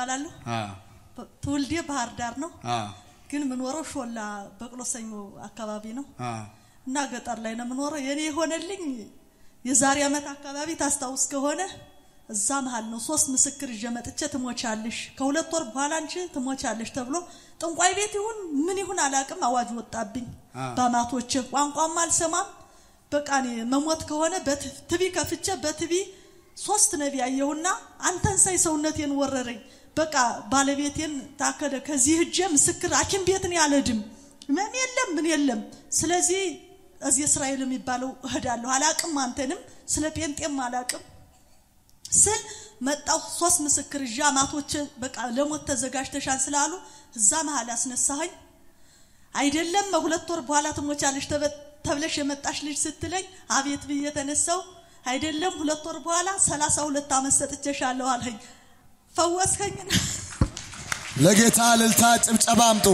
እባላለሁ። አ በ- ትውልዴ ባህር ዳር ነው፣ አ ግን የምኖረው ሾላ በቅሎ ሰኞ አካባቢ ነው አ እና ገጠር ላይ ነው የምኖረው። የኔ የሆነልኝ የዛሬ ዓመት አካባቢ ታስታውስ ከሆነ እዛ መሀል ነው ሶስት ምስክር ይዤ መጥቼ ትሞቻለሽ፣ ከሁለት ወር በኋላ አንቺ ትሞቻለሽ ተብሎ ጥንቋይ ቤት ይሁን ምን ይሁን አላቅም አዋጅ ወጣብኝ። አ። በአማቶች ቋንቋም አልሰማም። በቃ እኔ መሞት ከሆነ በትቢ ከፍቼ በትቢ ሶስት ነቢ አየሁና አንተን ሳይ ሰውነቴን ወረረኝ። በቃ ባለቤቴን ታከለ ከዚህ እጄ ምስክር ሐኪም ቤትን ያለድም ምን የለም ምን የለም። ስለዚህ እዚህ እስራኤል የሚባለው እሄዳለሁ አላቅም፣ አንተንም ስለ ጴንጤም አላቅም ስል መጣሁ። ሶስት ምስክር ይዤ አማቶች በቃ ለሞት ተዘጋጅተሻል ስላሉ እዛ መሀል አስነሳኸኝ። አይደለም ሁለት ወር በኋላ ትሞቻለሽ ተበ- ተብለሽ የመጣሽ ልጅ ስትለኝ አቤት ብዬ ተነሳው። አይደለም ሁለት ወር በኋላ ሰላሳ ሁለት ዓመት ሰጥቼሻለሁ አልኸኝ። ፈወስከኝ። ለጌታ እልልታ ጭብጨባ አምጡ።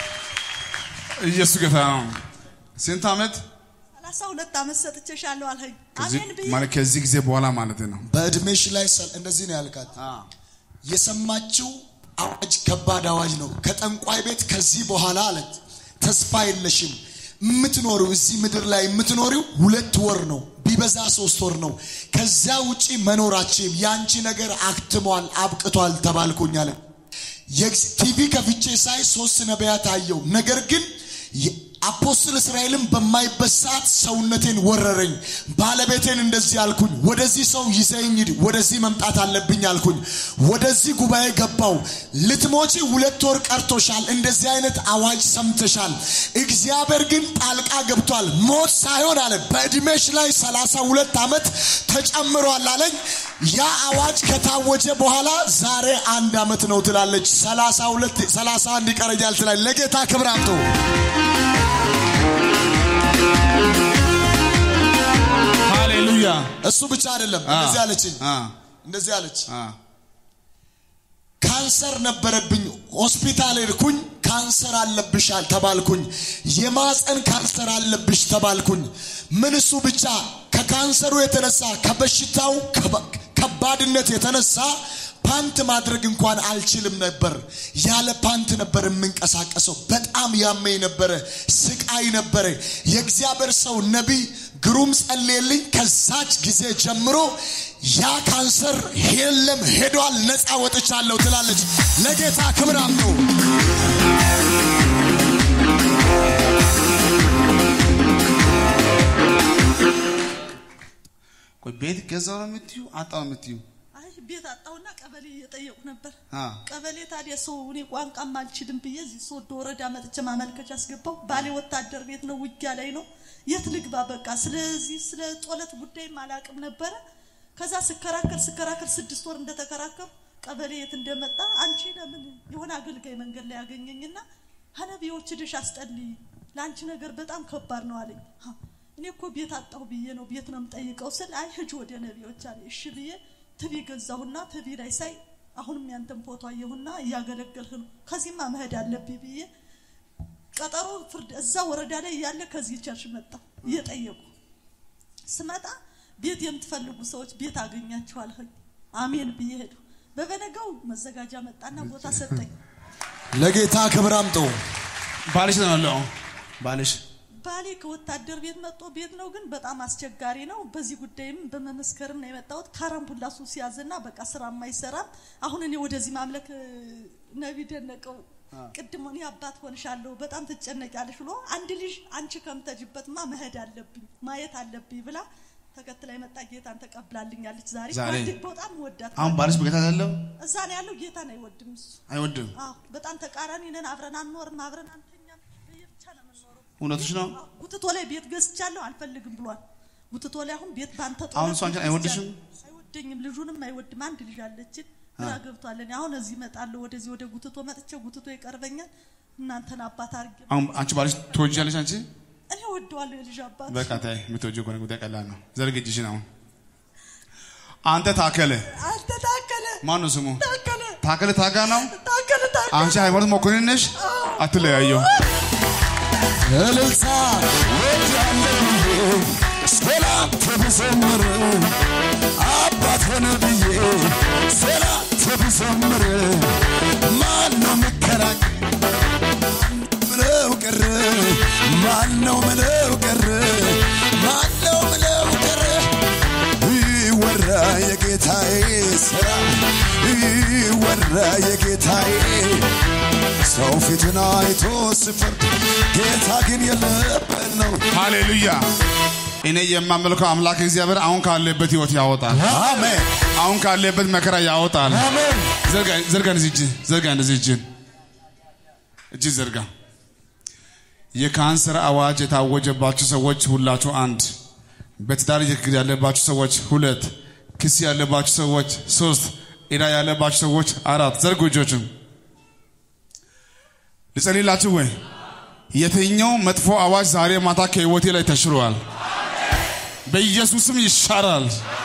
ኢየሱስ ጌታ ነው። ስንት ዓመት ሰላሳ ሁለት ዓመት ሰጥቼሻለሁ አልኸኝ። ከዚህ- አሜን ብዬ ማለት ከዚህ ጊዜ በኋላ ማለት ነው። በእድሜሽ ላይ ሰል- እንደዚህ ነው ያልካት። የሰማችው አዋጅ ከባድ አዋጅ ነው። ከጠንቋይ ቤት ከዚህ በኋላ አለት ተስፋ የለሽም። የምትኖሪው እዚህ ምድር ላይ የምትኖሪው ሁለት ወር ነው፣ ቢበዛ ሶስት ወር ነው። ከዚያ ውጪ መኖራችም የአንቺ ነገር አክትሟል፣ አብቅቷል ተባልኩኝ አለ። የእግዝ- ቲቪ ከፍቼ ሳይ ሶስት ነቢያት አየው። ነገር ግን የ- አፖስትል እስራኤልን በማይበት ሰዓት ሰውነቴን ወረረኝ። ባለቤቴን እንደዚህ አልኩኝ፣ ወደዚህ ሰው ይዘኝ ሂድ፣ ወደዚህ መምጣት አለብኝ አልኩኝ። ወደዚህ ጉባኤ ገባው። ልትሞቺ ሁለት ወር ቀርቶሻል፣ እንደዚህ አይነት አዋጅ ሰምተሻል። እግዚአብሔር ግን ጣልቃ ገብቷል። ሞት ሳይሆን አለ በእድሜሽ ላይ ሰላሳ ሁለት ዓመት ተጨምሯል አለኝ። ያ አዋጅ ከታወጀ በኋላ ዛሬ አንድ ዓመት ነው ትላለች። ሰላሳ ሁለት ሰላሳ አንድ ይቀረኛል ትላለች። ለጌታ ክብር አምጡ። ሃሌሉያ እሱ ብቻ አይደለም። እንደዚህ አለችኝ፣ አ እንደዚህ አለች። አ ካንሰር ነበረብኝ፣ ሆስፒታል ሄድኩኝ። ካንሰር አለብሻል ተባልኩኝ። የማፀን ካንሰር አለብሽ ተባልኩኝ። ምን እሱ ብቻ ከካንሰሩ የተነሳ ከበሽታው ከባ- ከባድነት የተነሳ ፓንት ማድረግ እንኳን አልችልም ነበር። ያለ ፓንት ነበር የምንቀሳቀሰው። በጣም ያመኝ ነበረ፣ ስቃይ ነበረ። የእግዚአብሔር ሰው ነቢይ ግሩም ጸልየልኝ። ከዛች ጊዜ ጀምሮ ያ ካንሰር የለም ሄዷል፣ ነፃ ወጥቻለሁ ትላለች። ለጌታ ክብር አምጡ። ቆይ ቤት ገዛው ነው የምትዩ አጣው ነው የምትዩ? አይ ቤት አጣሁና ቀበሌ እየጠየቁ ነበር። አ ቀበሌ ታዲያ ሰው እኔ ቋንቋም አልችልም ብዬ እዚህ ሶዶ ወረዳ መጥቼ ማመልከቻ አስገባው። ባሌ ወታደር ቤት ነው፣ ውጊያ ላይ ነው። የት ልግባ? በቃ ስለዚህ ስለ ጦለት ጉዳይም አላቅም ነበረ። ከዛ ስከራከር ስከራከር ስድስት ወር እንደተከራከሩ ቀበሌ የት እንደመጣ አንቺ ለምን የሆነ አገልጋይ መንገድ ላይ ያገኘኝና ሀነቢዎች ድሽ አስጠልይ ለአንቺ ነገር በጣም ከባድ ነው አለኝ። ሀ፣ እኔ እኮ ቤት አጣሁ ብዬ ነው ቤት ነው የምጠይቀው ስል አይ ሂጅ ወደ ነቢዮች አለ። እሺ ብዬ ትቢ ገዛሁና ትቢ ላይ ሳይ አሁንም ያንተን ፎቶ አየሁና እያገለገልህ ነው ከዚህማ መሄድ አለብኝ ብዬ ቀጠሮ ፍርድ እዛ ወረዳ ላይ እያለ ከዚህ ቸርች መጣ እየጠየቁ ስመጣ ቤት የምትፈልጉ ሰዎች ቤት አገኛችኋል ሆይ አሜን ብዬ ሄዱ በበነጋው መዘጋጃ መጣና ቦታ ሰጠኝ ለጌታ ክብር አምጡ። ባልሽ ነው ያለው ባልሽ ባሌ ከወታደር ቤት መጥቶ ቤት ነው ግን በጣም አስቸጋሪ ነው በዚህ ጉዳይም በመመስከርም ነው የመጣሁት ካራምቡላ ሱስ ያዘና በቃ ስራ አይሰራም አሁን እኔ ወደዚህ ማምለክ እ፣ ነቢ ደነቀው ቅድም እኔ አባት ሆንሻለሁ በጣም ትጨነቂያለሽ ብሎ አንድ ልጅ አንቺ ከምተጅበትማ መሄድ አለብኝ ማየት አለብኝ ብላ ተከትላ የመጣ ጌታን ተቀብላልኛለች ዛሬ ዛሬ? ጓደኝ በጣም ወዳት አሁን ባልሽ በጌታ አይደለም እዛ ነው ያለው ጌታን አይወድም እሱ አይወድም አዎ በጣም ተቃራኒ ነን አብረን አንኖርም አብረን አንተኛም በየብቻ ነው የምንኖረው እውነትሽ ነው ጉትቶ ላይ ቤት ገዝቻለሁ አልፈልግም ብሏል። ጉትቶ ላይ አሁን ቤት ባንተ ጦር አሁን እሱ አንቺን አይወድሽም? አይወደኝም። ልጁንም አይወድም። አንድ ልጅ አለችን ግራ ገብቷል። እኔ አሁን እዚህ እመጣለሁ ወደዚህ ወደ ጉትቶ መጥቼ ጉትቶ ይቀርበኛል። እናንተን አባት አድርጌ አሁን አንቺ ባልሽ ትወጂያለሽ አንቺ እኔ ወደዋለሁ የልጅ አባት በቃ ታይ የምትወጂው ከሆነ ጉዳይ ቀላል ነው ዘርግ እጅሽን አሁን አንተ ታከለ አንተ ታከለ ማን ነው ስሙ ታከለ ታከለ ታጋ ነው ታከለ ታከለ አንቺ ሃይማኖት መኮንን ነሽ አትለያየው እልልታ ወዲያለሁ ሰላም ተብዘምር አባት ሆነ ብዬ ሰላም ተብዘምር ስራ ይወራ የጌታዬ ሰው ፊትን አይቶ ሲፈርድ ጌታ ግን የለበት ነው። ሃሌሉያ። እኔ የማመልከው አምላክ እግዚአብሔር አሁን ካለበት ህይወት ያወጣል። አሜን አሁን ካለበት መከራ ያወጣል። አሜን። ዘርጋ ዘርጋ እንደዚህ እጅ ዘርጋ እንደዚህ እጅ እጅ ዘርጋ። የካንሰር አዋጅ የታወጀባችሁ ሰዎች ሁላችሁ አንድ፣ በትዳር ችግር ያለባችሁ ሰዎች ሁለት፣ ክስ ያለባችሁ ሰዎች ሶስት፣ ዕዳ ያለባችሁ ሰዎች አራት። ዘርጉ እጆችን። ልጸልላችሁ ወይ? የትኛው መጥፎ አዋጅ ዛሬ ማታ ከህይወቴ ላይ ተሽሯል፣ በኢየሱስም ይሻራል።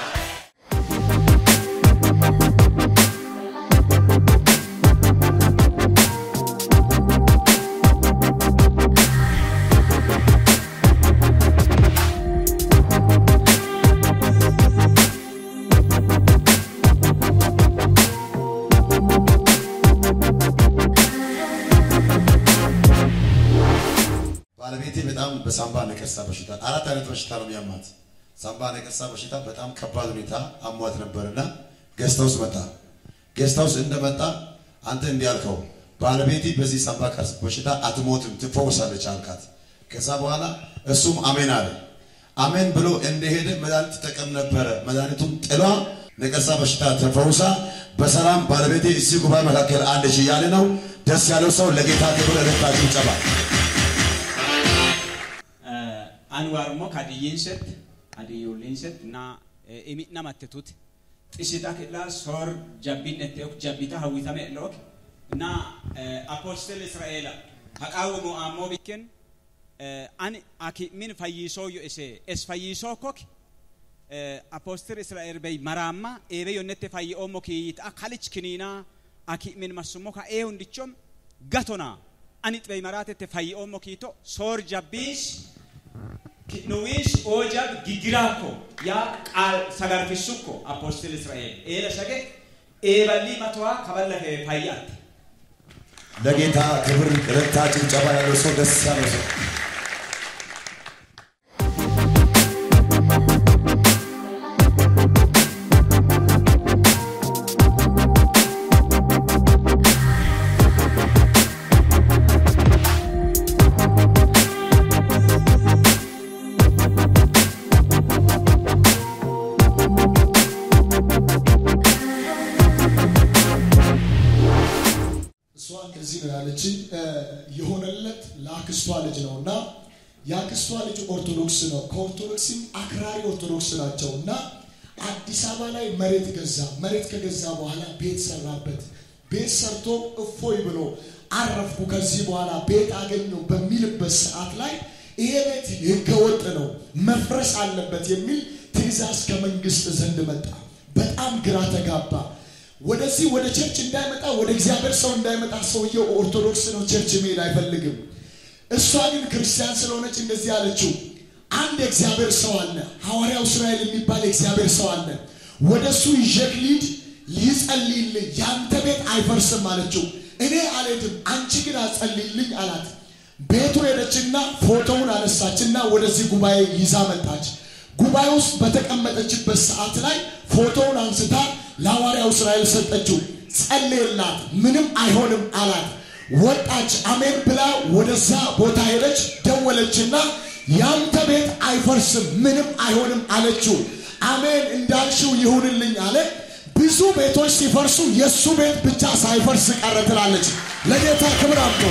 ባለቤቴ በጣም በሳምባ ነቀርሳ በሽታ አራት አይነት በሽታ ነው የሚያማት። ሳምባ ነቀርሳ በሽታ በጣም ከባድ ሁኔታ አሟት ነበርና ጌስት ሃውስ መጣ። ጌስት ሃውስ እንደመጣ አንተ እንዲህ አልከው፣ ባለቤቴ በዚህ ሳምባ ነቀርሳ በሽታ አትሞትም ትፈወሳለች አልካት። ከዛ በኋላ እሱም አሜን አለ። አሜን ብሎ እንደሄደ መድኃኒት ትጠቀም ነበረ። መድኃኒቱም ጥሏ ነቀርሳ በሽታ ተፈውሳ በሰላም ባለቤቴ እዚህ ጉባኤ መካከል አለች እያለ ነው። ደስ ያለው ሰው ለጌታ ክብር እልልታችሁ ይጨባል። anwaarummoo kadiyyiinset adiyyoolliinset na imi namattitut xisita kidla sor jabbin etteok jabbita hawwitame elook na apostel israa'eela haqaawumu ammoo bikken ani aki min fayyiisooyyo ise es fayyiisoo kok apostel israa'el bey maraamma eebe yonnette fayyi'oommo kiyyita kalich kiniinaa aki min massummo ka ee hundichom gatona ani xibey maraatette fayyi'oommo kiito sor jabbiis nuwis ojab gigiraako yaa qaal sagarfisukko apostel israa'el eela shage ኤበሊ መተዋ ከበለፈ ፋያት ለጌታ ክብር ረታ ጭብጨባ ያለው ሰው ደስ ያለው ሰው እሷ እንደዚህ ነው ያለች የሆነለት ለአክስቷ ልጅ ነው እና የአክስቷ ልጅ ኦርቶዶክስ ነው ከኦርቶዶክስም አክራሪ ኦርቶዶክስ ናቸው እና አዲስ አበባ ላይ መሬት ገዛ መሬት ከገዛ በኋላ ቤት ሰራበት ቤት ሰርቶ እፎይ ብሎ አረፍኩ ከዚህ በኋላ ቤት አገኘው በሚልበት ሰዓት ላይ ይሄ ቤት ህገወጥ ነው መፍረስ አለበት የሚል ትእዛዝ ከመንግስት ዘንድ መጣ በጣም ግራ ተጋባ ወደዚህ ወደ ቸርች እንዳይመጣ ወደ እግዚአብሔር ሰው እንዳይመጣ ሰውየው ኦርቶዶክስ ነው ቸርች መሄድ አይፈልግም እሷ ግን ክርስቲያን ስለሆነች እንደዚህ አለችው አንድ የእግዚአብሔር ሰው አለ ሐዋርያው እስራኤል የሚባል የእግዚአብሔር ሰው አለ ወደ እሱ ይዤክ ሊድ ይጸልይልኝ ያንተ ቤት አይፈርስም አለችው እኔ አልሄድም አንቺ ግን አጸልይልኝ አላት ቤቱ ሄደችና ፎቶውን አነሳችና ወደዚህ ጉባኤ ይዛ መጣች ጉባኤ ውስጥ በተቀመጠችበት ሰዓት ላይ ፎቶውን አንስታ ለሐዋርያው እስራኤል ሰጠችው ጸልየላት ምንም አይሆንም አላት ወጣች አሜን ብላ ወደዛ ቦታ ሄደች ደወለችና ያንተ ቤት አይፈርስም ምንም አይሆንም አለችው አሜን እንዳልሽው ይሁንልኝ አለ ብዙ ቤቶች ሲፈርሱ የእሱ ቤት ብቻ ሳይፈርስ ቀረ ትላለች ለጌታ ክብር አምጦ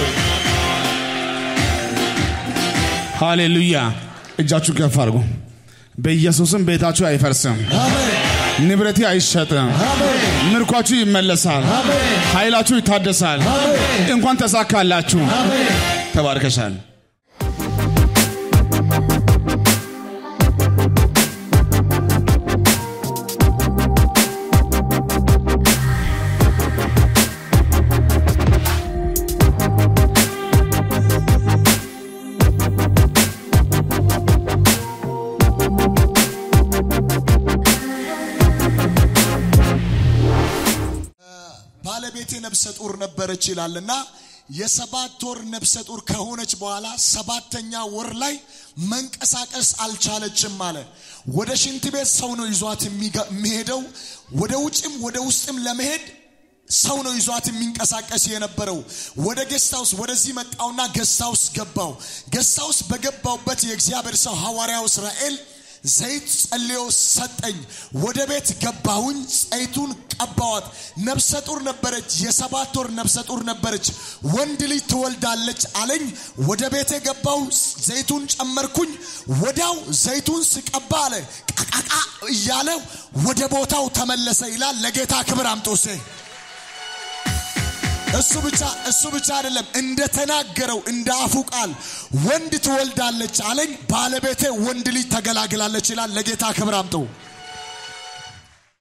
ሃሌሉያ። እጃችሁ ከፍ አድርጉ። በኢየሱስም ቤታችሁ አይፈርስም፣ አሜን ንብረቴ አይሸጥም፣ አሜን ምርኳችሁ ይመለሳል፣ አሜን ኃይላችሁ ይታደሳል። አሜን እንኳን ተሳካላችሁ። አሜን ተባርከሻል። ባለቤቴ ነፍሰ ጡር ነበረች ይላልና የሰባት ወር ነፍሰ ጡር ከሆነች በኋላ ሰባተኛ ወር ላይ መንቀሳቀስ አልቻለችም አለ። ወደ ሽንት ቤት ሰው ነው ይዟት የሚጋ- የሚሄደው። ወደ ውጭም ወደ ውስጥም ለመሄድ ሰው ነው ይዟት የሚንቀሳቀስ የነበረው። ወደ ጌስታውስ ወደዚህ መጣውና ጌስታውስ ገባው። ጌስታውስ በገባውበት የእግዚአብሔር ሰው ሐዋርያው እስራኤል ዘይት ጸልዮ ሰጠኝ። ወደ ቤት ገባሁኝ፣ ዘይቱን ቀባዋት። ነፍሰ ጡር ነበረች፣ የሰባት ወር ነፍሰ ጡር ነበረች። ወንድ ልጅ ትወልዳለች አለኝ። ወደ ቤቴ ገባው፣ ዘይቱን ጨመርኩኝ። ወዲያው ዘይቱን ስቀባ አለ ቃቃቃ እያለ ወደ ቦታው ተመለሰ ይላል። ለጌታ ክብር አምጦሴ እሱ ብቻ እሱ ብቻ አይደለም፣ እንደተናገረው እንደ አፉ ቃል ወንድ ትወልዳለች አለኝ። ባለቤቴ ወንድ ልጅ ተገላግላለች ይላል። ለጌታ ክብር አምጠው።